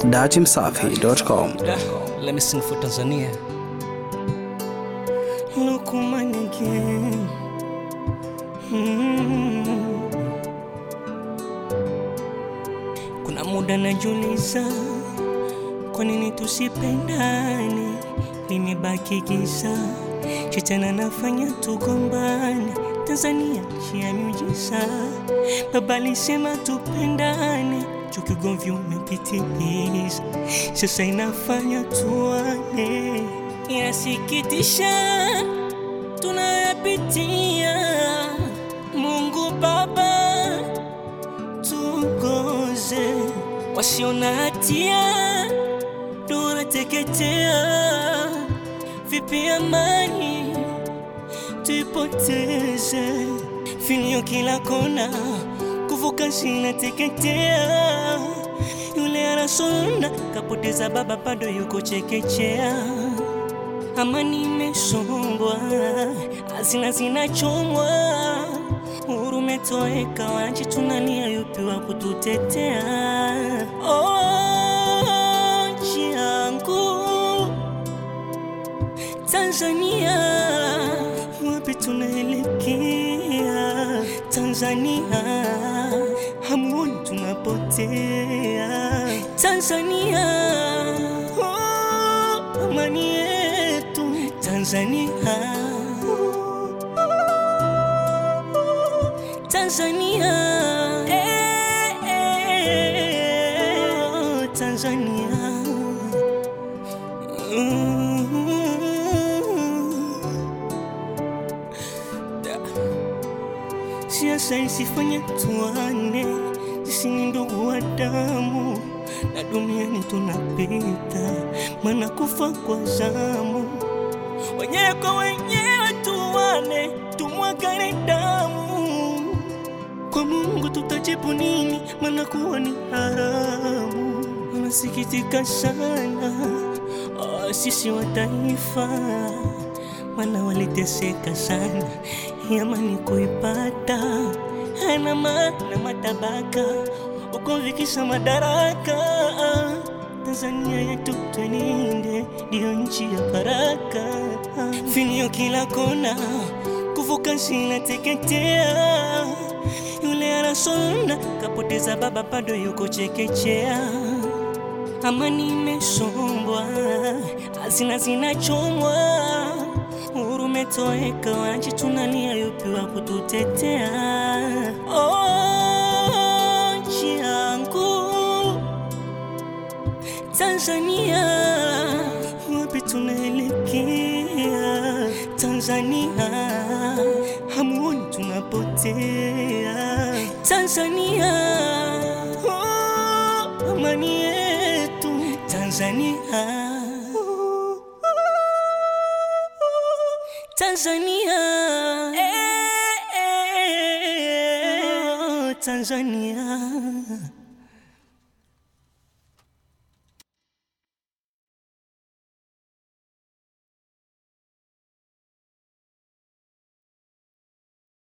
datimsafi.com. Let me sing for Tanzania. Lukman again. Mm. Kuna muda najiuliza kwa nini tusipendane, limebaki giza, shetani anafanya tugombane. Tanzania nchi ya miujiza, baba alisema tupendane, chukigomvi umepitiliza, sasa inafanya tuane. Inasikitisha tunayapitia, Mungu Baba tuongoze, wasio na hatia tunateketea, vipi amani tuipoteze, vilio kila kona, kuvuka zinateketea, yule anasonda kapoteza baba, bado yuko chekechea amani imesombwa, hazina zinachomwa, uhuru umetoweka, wananchi tunalia, yupi wa kututetea? Oh, nchi yangu Tanzania, wapi tunaelekea? Tanzania, hamuoni tunapotea? Tanzania, oh, amani yetu Tanzania, Tanzania, eh, eh, oh, Tanzania. Siasa isifanye tuane, sisi ni ndugu wa damu, na duniani tunapita, maana kufa kwa zamu. Wenyewe kwa wenyewe tuane, tumwagane damu. Kwa Mungu tutajibu nini? Maana kuwa ni haramu. Nasikitika sana oh, sisi wa taifa, maana waliteseka sana, amani kuipata hana maana matabaka ukovikisha madaraka. Tanzania yetu twelinde, ndiyo nchi ya baraka, vilio kila kona, kuvuka zinateketea, yule anasonda kapoteza baba, bado yuko chekechea amani imesombwa, hazina zinachomwa, uhuru umetoweka, wananchi tunalia, yupi wa kututetea? Oh, nchi yangu Tanzania, wapi tunaelekea? Tanzania, hamuoni tunapotea? Tanzania, oh, amani yetu Tanzania, Tanzania, eh, eh, oh, Tanzania.